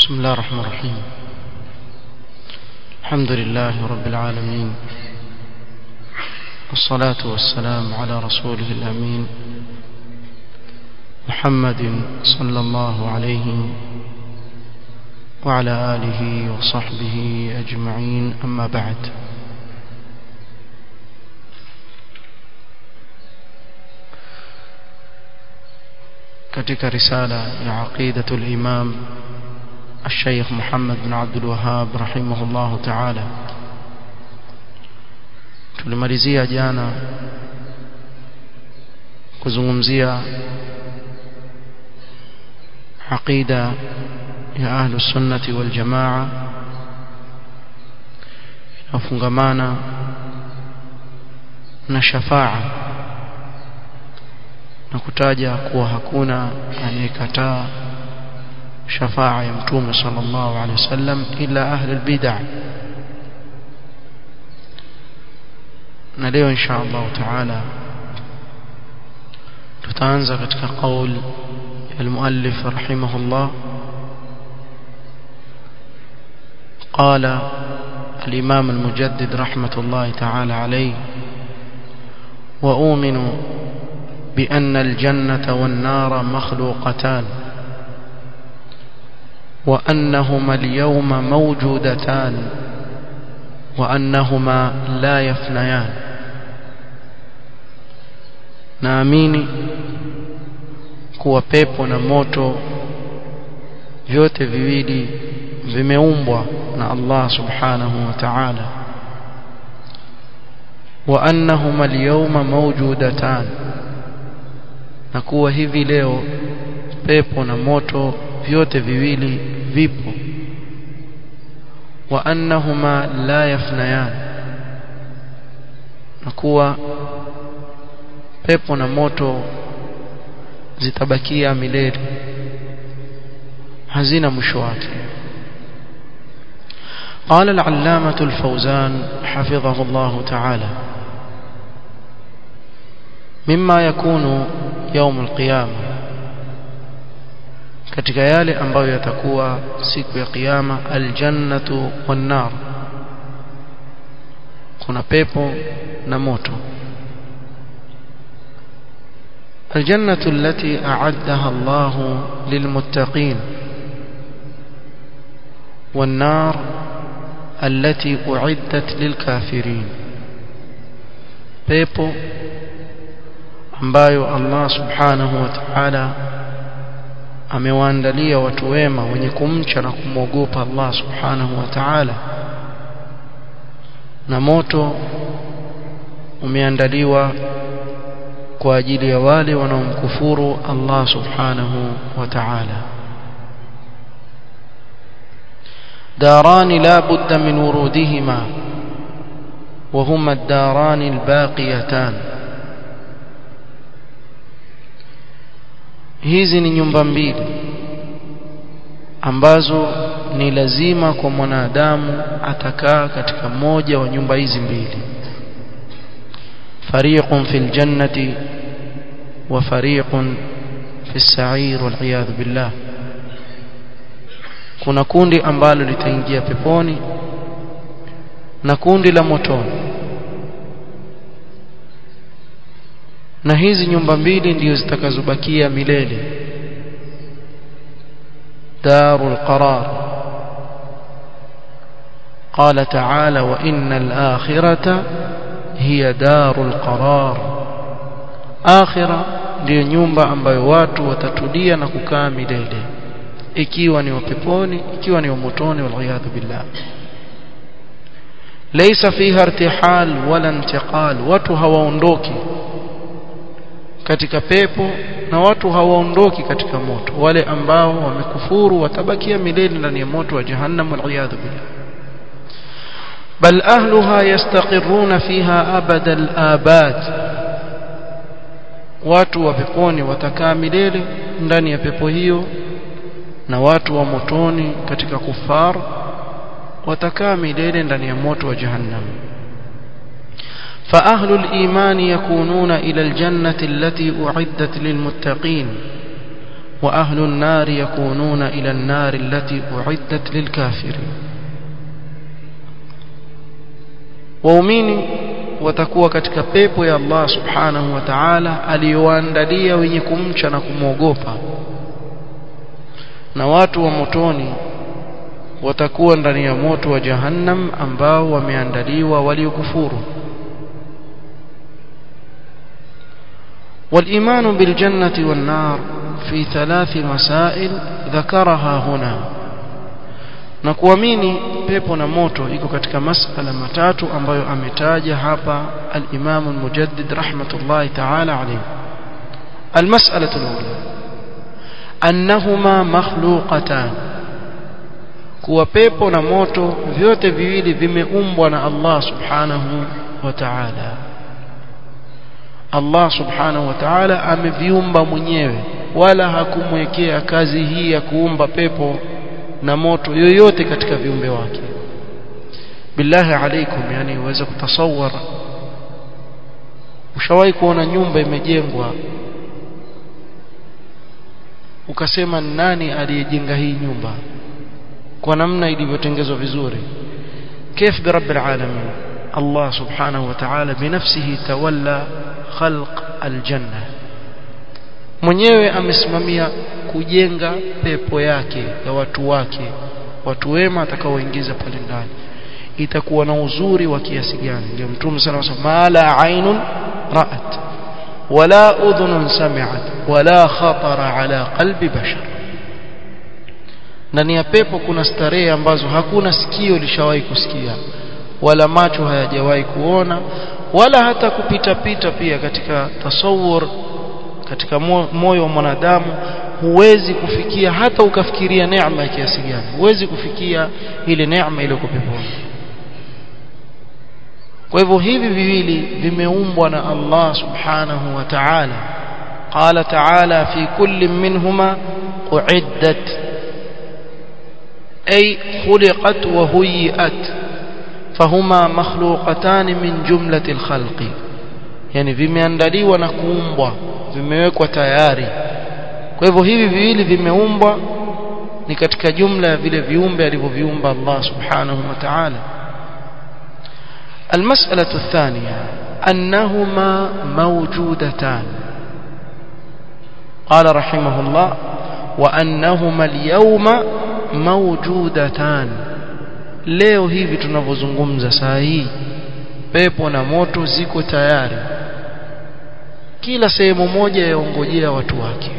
بسم الله الرحمن الرحيم الحمد لله رب العالمين والصلاة والسلام على رسوله الأمين محمد صلى الله عليه وعلى آله وصحبه أجمعين أما بعد katika risala ya aqidatu al-imam الشيخ محمد بن عبد الوهاب رحمه الله تعالى tulimalizia jana kuzungumzia aqida ya ahlu sunnati wal jamaa inafungamana na shafaa na kutaja kuwa hakuna anayekataa shafaa ya mtume sallallahu alaihi wasallam ila ahli albid'ah na leo insha Allah taala tutaanza katika qaul المؤلف رحمه الله قال الإمام المجدد رحمة الله تعالى عليه وأؤمن بأن الجنة والنار مخلوقتان وأنهما اليوم موجودتان وأنهما لا يفنيان naamini kuwa pepo na moto vyote viwili vimeumbwa na Allah subhanahu wa ta'ala wa annahuma al-yawma mawjudatan na kuwa hivi leo pepo na moto vyote viwili vipo wa annahuma la yafnayan na kuwa pepo na moto zitabakia milele hazina mwisho wake قال العلامة الفوزان حفظه الله تعالى مما يكون يوم القيامة katika yale ambayo yatakuwa siku ya kiyama aljannatu wan nar kuna pepo na moto الجنة التي أعدها الله للمتقين والنار التي أعدت للكافرين pepo ambayo Allah subhanahu wa ta'ala amewaandalia watu wema wenye kumcha na kumwogopa Allah subhanahu wa ta'ala na moto umeandaliwa kwa ajili ya wale wanaomkufuru Allah subhanahu wa ta'ala داران لا بد من ورودهما وهما الداران الباقيتان hizi ni nyumba mbili ambazo ni lazima kwa mwanadamu atakaa katika moja wa nyumba hizi mbili fariqun fil jannati wa fariqun fis sa'ir wal iyad billah kuna kundi ambalo litaingia peponi na kundi la motoni na hizi nyumba mbili ndio zitakazobakia milele darul qarar قال تعالى وإن الآخرة هي دار القرار آخرة ndio nyumba ambayo watu watatulia na kukaa milele ikiwa ni wapeponi ikiwa ni motoni waliyadhu billah laysa fiha irtihal wala intiqal watu hawaondoki katika pepo na watu hawaondoki katika moto wale ambao wamekufuru watabakia milele ndani ya moto wa jahannam waliyadhu billah bal ahluha yastaqirruna fiha abada al-abad watu wa peponi watakaa milele ndani ya pepo hiyo na watu wa motoni katika kufar watakaa milele ndani ya moto wa jahannam فأهل الإيمان يكونون إلى الجنة التي أعدت للمتقين وأهل النار يكونون إلى النار التي أعدت للكافرين waumini watakuwa katika pepo ya Allah subhanahu wa ta'ala aliyoandalia wenye kumcha na kumwogopa na watu wa motoni watakuwa ndani ya moto wa jahannam ambao wameandaliwa waliokufuru والإيمان بالجنة والنار في ثلاث مسائل ذكرها هنا na kuamini pepo na moto iko katika masala matatu ambayo ametaja hapa al-Imam al-Mujaddid rahmatullahi ta'ala alayhi al-mas'alatu al-ula annahuma makhluqatan kuwa pepo na moto vyote viwili vimeumbwa na Allah subhanahu wa ta'ala Allah subhanahu wa ta'ala ameviumba mwenyewe wala hakumwekea kazi hii ya kuumba pepo na moto yoyote katika viumbe wake billahi alaikum yani uweze kutasawar ushawahi kuona nyumba imejengwa ukasema nani aliyejenga hii nyumba kwa namna ilivyotengenezwa vizuri كيف برب العالمين الله سبحانه وتعالى بنفسه تولى خلق الجنة mwenyewe amesimamia kujenga pepo yake ya watu wake watu wema atakaoingiza pale ndani itakuwa na uzuri wa kiasi gani ndio mtume sana anasema mala ainun ra'at wala udhunun sami'at wala khatara ala qalbi bashar ndani ya pepo kuna starehe ambazo hakuna sikio lishawahi kusikia wala macho hayajawahi kuona wala hata kupita pita pia katika tasawur katika moyo wa mwanadamu huwezi kufikia hata ukafikiria neema ya kiasi gani huwezi kufikia ile neema ile peponi kwa hivyo hivi viwili vimeumbwa na Allah subhanahu wa ta'ala qala ta'ala fi kulli minhuma uiddat ay khuliqat wa huyiat fahuma makhluqatan min jumlati alkhalqi yani vimeandaliwa na kuumbwa vimewekwa tayari kwa hivyo hivi viwili vimeumbwa ni katika jumla ya vile viumbe alivyoviumba Allah subhanahu wa ta'ala المسألة الثانية أنهما موجودتان قال رحمه الله وأنهما اليوم موجودتان leo hivi tunavyozungumza saa hii pepo na moto ziko tayari kila sehemu moja yaongojea watu wake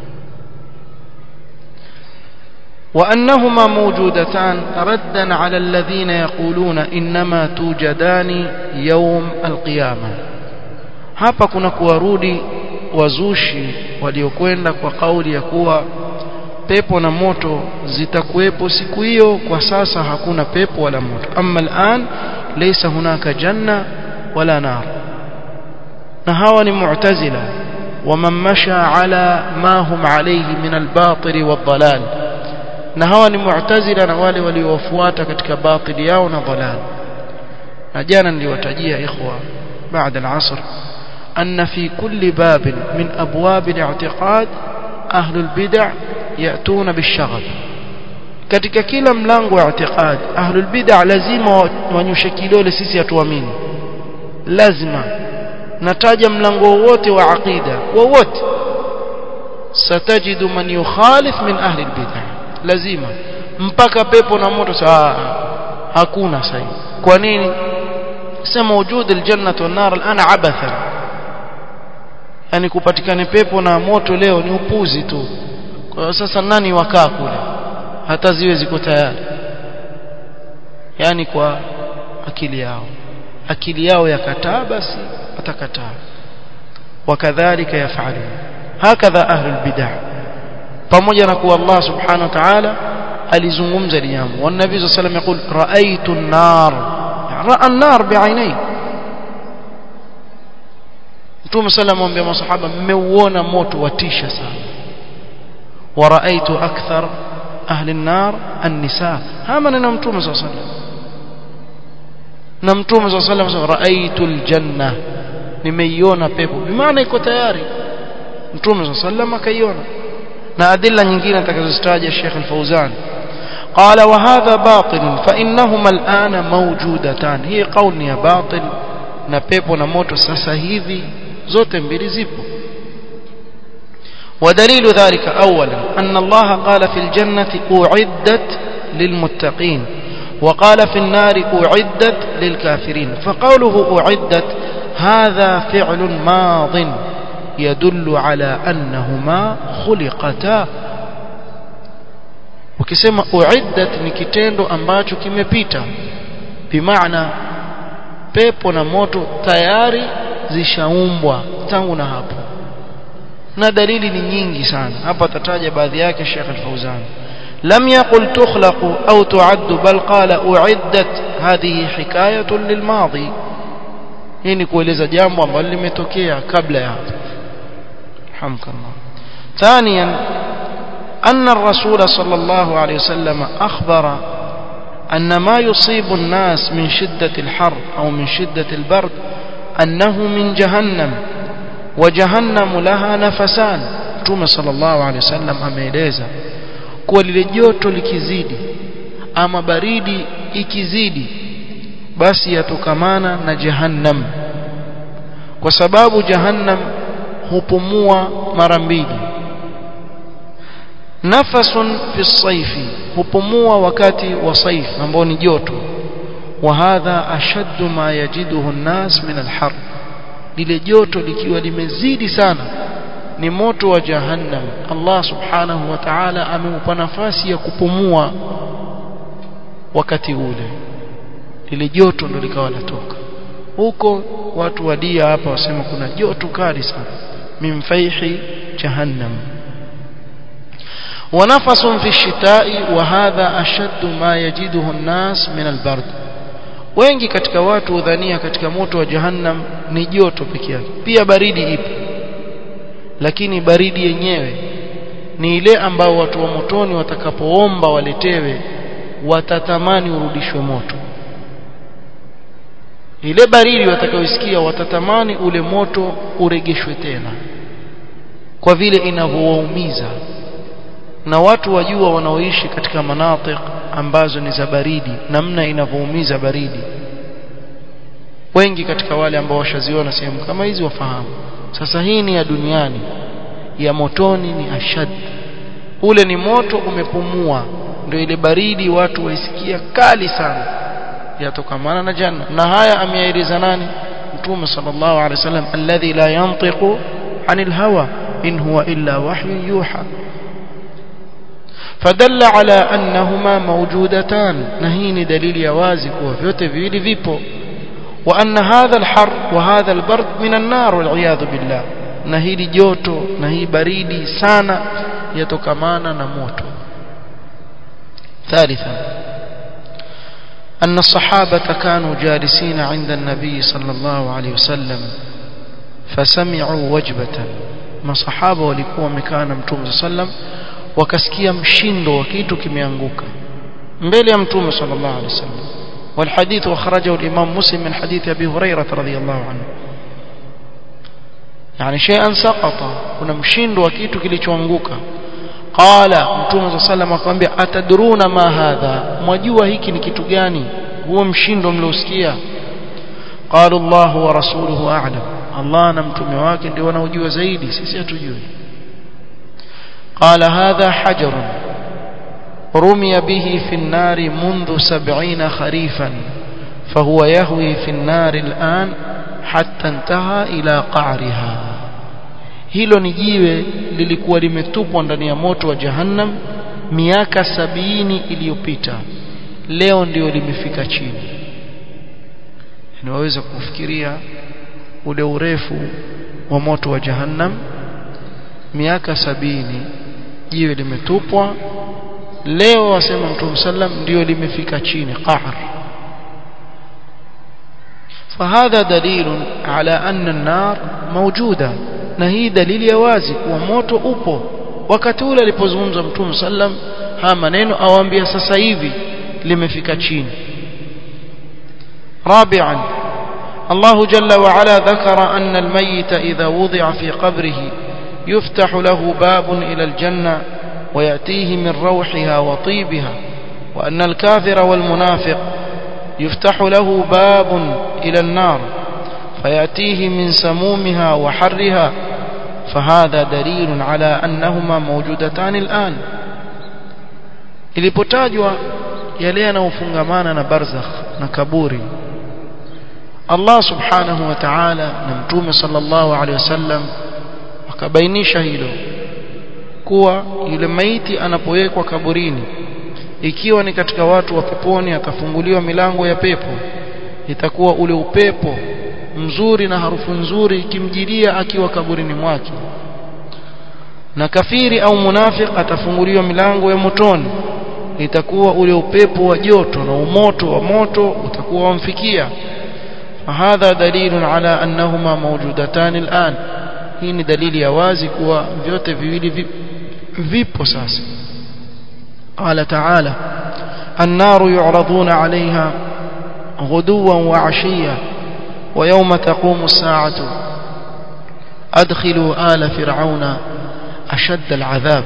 وأنهما موجودتان ردا على الذين يقولون إنما توجدان يوم القيامة hapa kuna kuwarudi wazushi waliokwenda kwa kauli ya kuwa pepo na moto zitakuwepo siku hiyo kwa sasa hakuna pepo wala moto amma al'an laysa hunaka janna wala nar na hawa ni mu'tazila ومن مشى على ما هم عليه من الباطل والضلال na hawa ni mu'tazila na wale waliowafuata katika batili yao na dhalal na jana niliwatajia ikhwa baada al-asr anna fi kulli bab min abwab al-i'tiqad ahli al-bid'ah yatuna bish-shaghab katika kila mlango wa i'tiqad ahli al-bid'ah lazima wanyoshe kidole sisi hatuamini lazima nataja mlango wowote wa aqida wowote satajidu man yukhalif min ahli al-bid'ah lazima mpaka pepo na moto saa hakuna sasa kwa nini sema wujud aljanna wan nar alana abatha yani kupatikane pepo na moto leo ni upuzi tu kwa sasa nani wakaa kule hata ziwe ziko tayari yani kwa akili yao akili yao yakataa basi watakataa wakadhalika yafalun hakadha ahlul bid'ah pamoja na kuwa Allah subhanahu wa ta'ala alizungumza jambo wa nabii sallallahu alayhi wasallam yakul raaitu an-nar ra'a an-nar bi'ainai Mtume sallallahu alayhi masahaba mmeuona moto watisha sana wa raaitu akthar ahli an-nar an-nisa hama na Mtume sallallahu alayhi wasallam na Mtume sallallahu alayhi wasallam raaitu al-janna nimeiona pepo bimaana iko tayari Mtume sallallahu alayhi wasallam akaiona na adilla nyingine atakazozitaja Sheikh Al-Fauzan قال وهذا باطل فإنهما الآن موجودتان هي قول يا باطل na pepo na moto sasa hivi zote mbili zipo ودليل ذلك أولا أن الله قال في الجنة أعدت للمتقين وقال في النار أعدت للكافرين فقوله أعدت هذا فعل ماض يدل على أنهما خلقتا ukisema uiddat ni kitendo ambacho kimepita bimaana pepo na moto tayari zishaumbwa tangu na hapo na dalili ni nyingi sana hapa tataja baadhi yake Sheikh Al-Fauzan لم يقل تخلق أو تعد بل قال أعدت هذه حكاية للماضي hii ni kueleza jambo ambalo limetokea kabla ya hapo hamdulillah ثانيا أن الرسول صلى الله عليه وسلم أخبر أن ما يصيب الناس من شدة الحر أو من شدة البرد أنه من جهنم وجهنم لها نفسان توم صلى الله عليه وسلم ameeleza kuwa lile joto likizidi ama baridi ikizidi basi yatokamana na jahannam kwa sababu jahannam hupumua mara mbili nafasun fi saifi hupumua wakati wa saif ambao ni joto wa hadha ashaddu ma yajiduhu an-nas min al-har lile joto likiwa limezidi sana ni moto wa jahannam Allah subhanahu wa ta'ala ameupa nafasi ya kupumua wakati ule lile joto ndo likawa latoka huko watu wadia hapa wasema kuna joto kali sana mimfaihi jahannam ونفس في الشتاء وهذا أشد ما يجده الناس من البرد wengi katika watu udhania katika moto wa jahannam ni joto peke yake pia baridi ipo lakini baridi yenyewe ni ile ambao watu wa motoni watakapoomba waletewe watatamani urudishwe moto ile baridi watakayosikia watatamani ule moto uregeshwe tena kwa vile inavyowaumiza na watu wajua wanaoishi katika manatik ambazo ni za baridi namna inavyoumiza baridi wengi katika wale ambao washaziona sehemu kama hizi wafahamu sasa hii ni ya duniani ya motoni ni ashad ule ni moto umepumua ndio ile baridi watu waisikia kali sana yatokamana na janna na haya ameyaeleza nani mtume sallallahu alaihi wasallam alladhi la yantiqu anil hawa in huwa illa wahyu yuha فدل على أنهما موجودتان نهين دليل يوازك وفيوت فيلي فيبو وأن هذا الحر وهذا البرد من النار والعياذ بالله نهي جوتو نهي بريدي سانا يتكمانا نموت ثالثا أن الصحابة كانوا جالسين عند النبي صلى الله عليه وسلم فسمعوا وجبة ما صحابة ولكوا مكان متوم صلى الله عليه وسلم wakasikia mshindo wa kitu kimeanguka mbele ya mtume sallallahu alaihi wasallam والحديث أخرجه الإمام مسلم من حديث أبي هريرة رضي الله عنه يعني شيئا سقط kuna mshindo wa kitu kilichoanguka qala mtume sallam akamwambia atadruna ma hadha mwajua hiki ni kitu gani huo mshindo mliosikia qala Allah wa rasuluhu a'lam Allah na mtume wake ndio wanaojua zaidi sisi hatujui قال هذا حجر رمي به في النار منذ سبعين خريفا فهو يهوي في النار الآن حتى انتهى إلى قعرها hilo ni jiwe lilikuwa limetupwa ndani ya moto wa jahannam miaka sabini iliyopita leo ndio limefika chini yani waweza kufikiria ule urefu wa moto wa jahannam miaka sabini jiwe limetupwa leo wasema mtume sallam ndio limefika chini qahr فهذا دليل على أن النار موجودة na hii dalili ya wazi kuwa moto upo wakati ule alipozungumza mtume sallam haya maneno awaambia sasa hivi limefika chini رابعا الله جل وعلا ذكر أن الميت إذا وضع في قبره يفتح له باب إلى الجنة ويأتيه من روحها وطيبها وأن الكافر والمنافق يفتح له باب إلى النار فيأتيه من سمومها وحرها فهذا دليل على أنهما موجودتان الآن ilipotajwa yale yanayofungamana na barzakh na kaburi Allah subhanahu wa ta'ala na mtume sallallahu alaihi wasallam akabainisha hilo kuwa yule maiti anapowekwa kaburini ikiwa ni katika watu wa peponi atafunguliwa milango ya pepo itakuwa ule upepo mzuri na harufu nzuri ikimjilia akiwa kaburini mwake na kafiri au munafik atafunguliwa milango ya motoni itakuwa ule upepo wa joto na umoto wa moto utakuwa wamfikia فهذا دليل على أنهما موجودتان الآن hii ni dalili ya wazi kuwa vyote viwili vipo sasa قال تعالى النار يعرضون عليها غدوا وعشيا ويوم تقوم الساعة أدخلوا آل فرعون أشد العذاب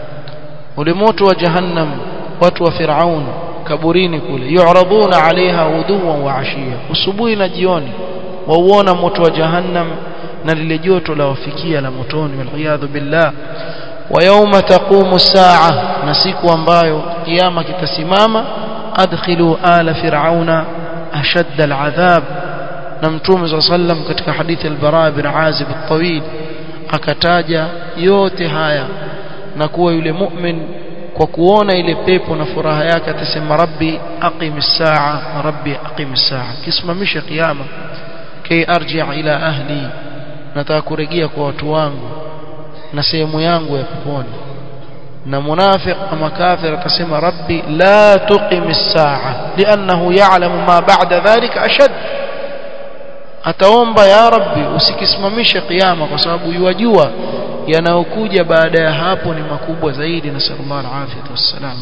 ولموت وجهنم وتو فرعون كبرين كله يعرضون عليها غدوا وعشيا وسبوي نجيوني وونا موت وجهنم na lile joto la wafikia la motoni waliyadhu billah wa yawma taqumu saa na siku ambayo kiyama kitasimama adkhilu ala fir'auna ashadda al'adhab na mtume صلى الله عليه وسلم katika hadithi al-bara bin azib at-tawil akataja yote haya na kuwa yule mu'min kwa kuona ile pepo na furaha yake atasema rabbi aqimis saa rabbi aqimis saa kisimamisha kiyama kay arji' ila ahli nataka kurejea kwa watu wangu na sehemu yangu ya peponi na munafiq ama kafir atasema rabbi la tuqim as-sa'a li'annahu ya'lamu ma ba'da dhalika ashad ataomba ya rabbi usikisimamishe kiyama kwa sababu yuwajua yanayokuja baada ya hapo ni makubwa zaidi na sallallahu alayhi wasallam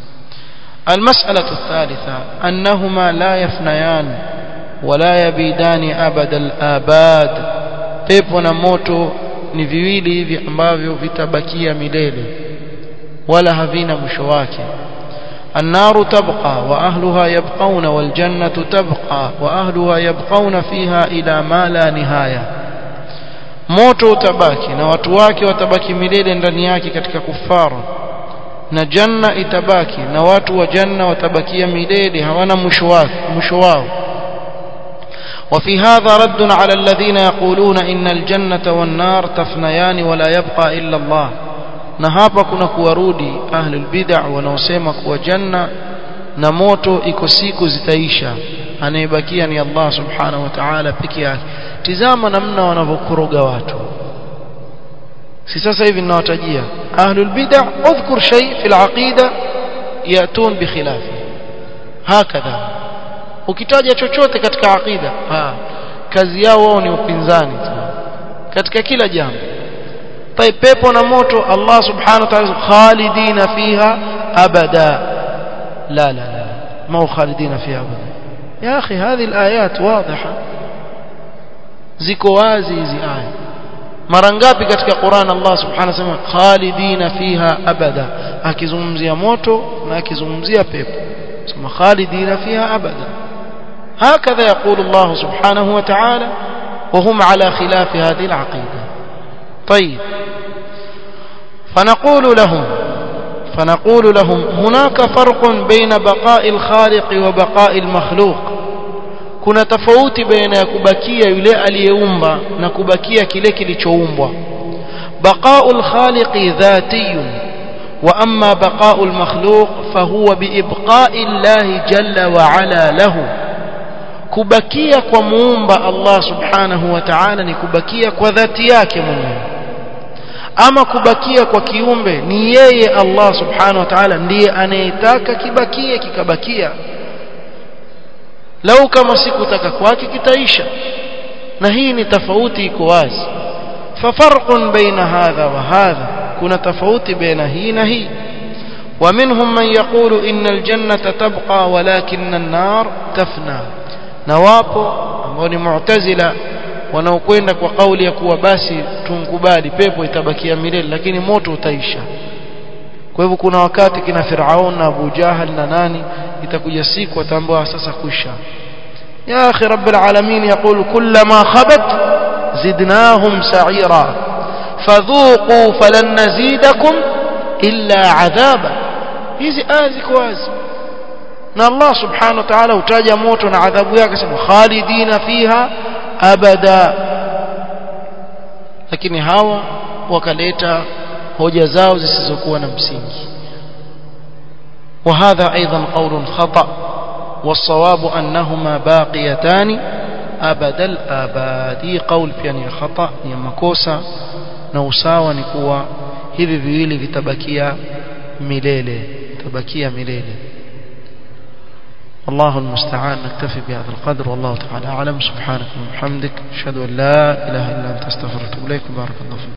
المسألة الثالثة أنهما لا يفنيان ولا يبيدان أبد الآباد pepo na moto ni viwili hivi ambavyo vitabakia milele wala havina mwisho wake النار تبقى وأهلها يبقون والجنة تبقى وأهلها يبقون فيها إلى ما لا نهاية moto utabaki na watu wake watabaki milele ndani yake katika kufara na janna itabaki na watu wa janna watabakia milele hawana mwisho wake mwisho wao وفي هذا رد على الذين يقولون إن الجنة والنار تفنيان ولا يبقى إلا الله na hapa kuna kuwarudi ahlul bid'ah wanaosema kuwa janna na moto iko siku zitaisha anayebakia ni Allah subhanahu wa ta'ala peke yake tizama namna wanavyokoroga watu si sasa hivi ninawatajia ahlul bid'ah udhkur shay fi al-aqida yatun bi khilafi hakadha ukitaja chochote katika aqida ha kazi yao wao ni upinzani tu katika kila jambo طيب pepo na moto Allah subhanahu wa ta'ala khalidina fiha abada la la la ما هو خالدين فيها ابدا يا اخي هذه الايات واضحه ziko wazi hizi aya mara ngapi katika Qur'an Allah subhanahu wa ta'ala khalidina fiha abada akizungumzia moto na akizungumzia pepo sema khalidina fiha abada هكذا يقول الله سبحانه وتعالى وهم على خلاف هذه العقيدة طيب فنقول لهم فنقول لهم هناك فرق بين بقاء الخالق وبقاء المخلوق kuna tofauti baina ya kubakia yule aliyeumba na kubakia kile kilichoumbwa baqaul khaliqi dhatiyun wa amma baqaul makhluq fahuwa biibqa'i llahi jalla wa ala lahu kubakia kwa muumba Allah subhanahu wa ta'ala ni kubakia kwa dhati yake mwenyewe ama kubakia kwa kiumbe ni yeye Allah subhanahu wa ta'ala ndiye anayetaka kibakie kikabakia lau kama sikutaka kwake kitaisha na hii ni tofauti iko wazi fafarqun baina hadha wa hadha kuna tofauti baina hii na hii ومنهم من يقول إن الجنة تبقى ولكن النار تفنى na wapo ambao ni mu'tazila wanaokwenda kwa kauli ya kuwa basi tunkubali pepo itabakia milele lakini moto utaisha kwa hivyo kuna wakati kina Firaun na Abu Jahal na nani itakuja siku atambua sasa kuisha ya akhi rabbil alamin yaqul kullama khabat zidnahum sa'ira fadhuqu falan nazidakum illa adhaba hizi aya ziko wazi na Allah subhanahu wa ta'ala utaja moto na adhabu yake sema khalidina fiha abada lakini hawa wakaleta hoja zao zisizokuwa na msingi وهذا أيضا قول خطأ والصواب أنهما باقيتان أبد الآباد قول يعني خطأ ni makosa na usawa ni kuwa hivi viwili vitabakia milele vitabakia milele والله المستعان نكتفي بهذا القدر والله تعالى أعلم سبحانك وبحمدك أشهد أن لا إله إلا أنت استغفرك وإليك بارك الله فيك